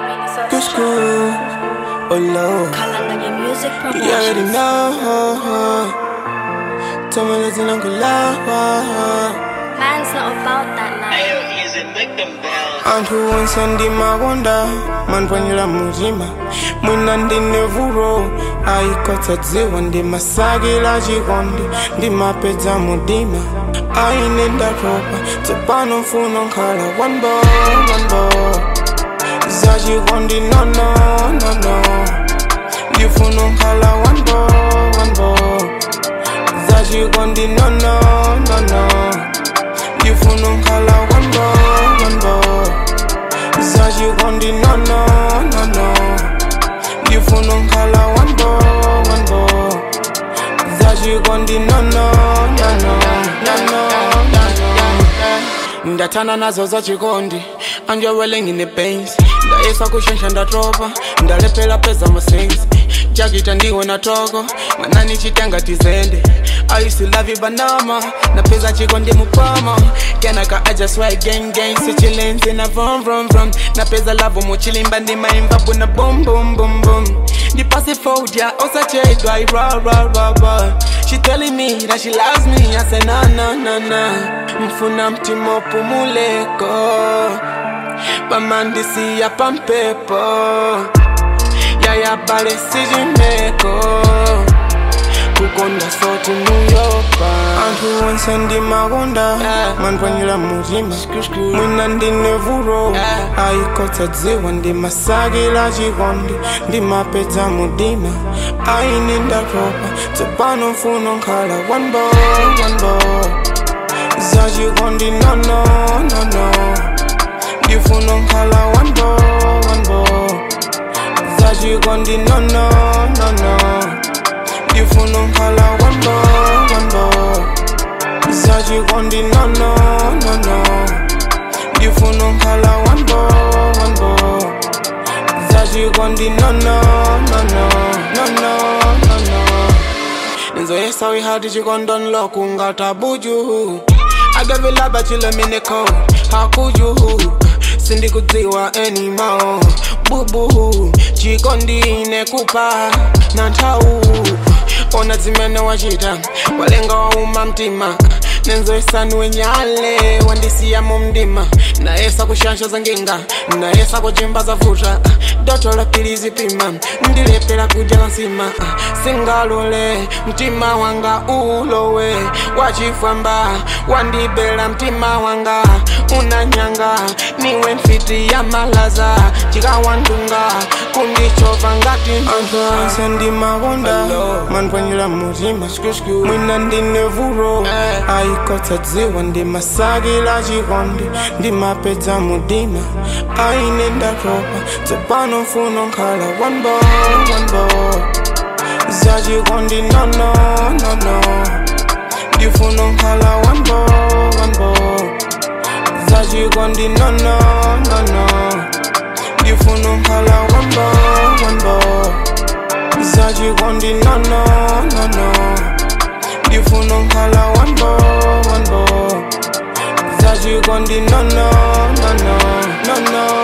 Good school, oh Lord. Kalanganya Music You already Promotions. know. Tell me listen, Uncle Love. Man's not about that life. anthu onse ndimakonda manipwanyira mutima mwina ndine vuto ayikotsa dziwa ndimasakila chikondi ndimapedza mudima aine ndatopa tsopano mfuno nkhala wanbo wanbo zachikondi nono nono ndifuna nkhala wanbo wanbo zachikondi nono nono ndifuna nkhala wanbo wanbo zachikondi nono nono ndifuna nkhala wanbo wanbo zachikondi nono nono nono ndathana nazo zachikondi anjewele ngine pains ndayesa kushensha ndatopa ndalephera peza masensi jakita ndiwe na toko mwanani chitenga tizende aisilavi banama napeza chikondi mupama kenaka i just sweat gang gang sichilenzi na vom vom vom napeza lavo muchilimba ndimaimba buna bum bum bum bum ndipase fodia osachedwa ira ra ra ra she telling me that she loves me i say na na na na mfuna mtima upumuleko pamandisiya pampepo yaya bale sijimeko kukonda soti muyopa anthu onse ndimakonda manipwanyira mutima mwina ndine vuto ayikotsa dziwa ndimasakila chikondi ndimapedza mudima aine ndatopa tsopano mfuno nkhala wanbo wanbo zachikondi nono nono ndifuna nkhala wanbo wanbo zachikondi nono nono ndifuna nkhala wanbo wanbo zachikondi nono nono ndifuna nkhala wanbo wanbo zachikondi nono nono nono nono nizoyesa wihati chikondon lokungatabuju agavilaba chilemineko hakuju sindikudziwa enimo bubu chikondine kupa na nthawu ona zimene wachita walenga wauma mtima nenzoyesaniwe nyale wandisiya mu mdima nayesa kushansha za nginga nayesa kuchimba za vuta doto la pilizi pima ndilepera kudya nsima singalole mtima wanga ulowe wachifwamba wandibela mtima wanga unanyanga niwe mfiti ya malaza chikawandunga kundichova ngati anthu onse ndimakonda manipwanyira mutima mwina ndine vuto ayikotsa dziwa ndimasakila chikondi ndimapedza mudima aine ndatopa tsopano mfuno nkhala wanbo wanbo zachikondi nono nono ndifuna nkhala wanbo wanbo zachikondi nono nono ndifuna nkhala wanbo wanbo zachikondi nono nono ndifuna nkhala wanbo wanbo zachikondi nono nono nono